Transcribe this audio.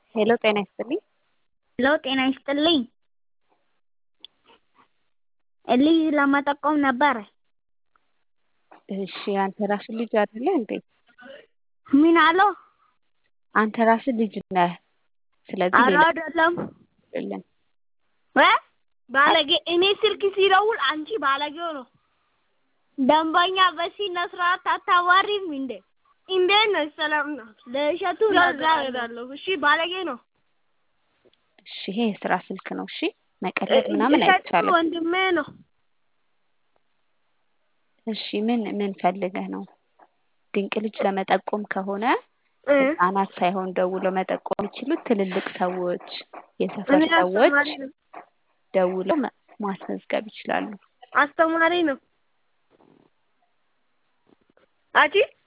ሄሎ ጤና ይስጥልኝ። ሄሎ ጤና ይስጥልኝ። ልጅ ለመጠቆም ነበረ። እሺ አንተ ራስህ ልጅ አይደለህ እንዴ? ምን አለው? አንተ ራስህ ልጅ ነህ። ስለዚህ ኧረ ሌላ አይደለም አይደለም። እ ባለጌ እኔ ስልክ ሲደውል አንቺ ባለጌው ነው። ደንበኛ በስነ ስርዓት አታዋሪም እንዴ? እንዴት ነሽ? ሰላም ነው። ለእሸቱ ለዛ እሄዳለሁ። እሺ ባለጌ ነው። እሺ ይሄ የስራ ስልክ ነው። እሺ መቀለድ ምናምን እሸቱ አይቻልም። ወንድሜ ነው። እሺ ምን ምን ፈልገህ ነው? ድንቅ ልጅ ለመጠቆም ከሆነ እ ህጻናት ሳይሆን ደውለው መጠቆም የሚችሉት ትልልቅ ሰዎች፣ የሰፈር እኔ ሰዎች አስተማሪ ነው። ደውለው ማ- ማስመዝገብ ይችላሉ። አስተማሪ ነው። አጂ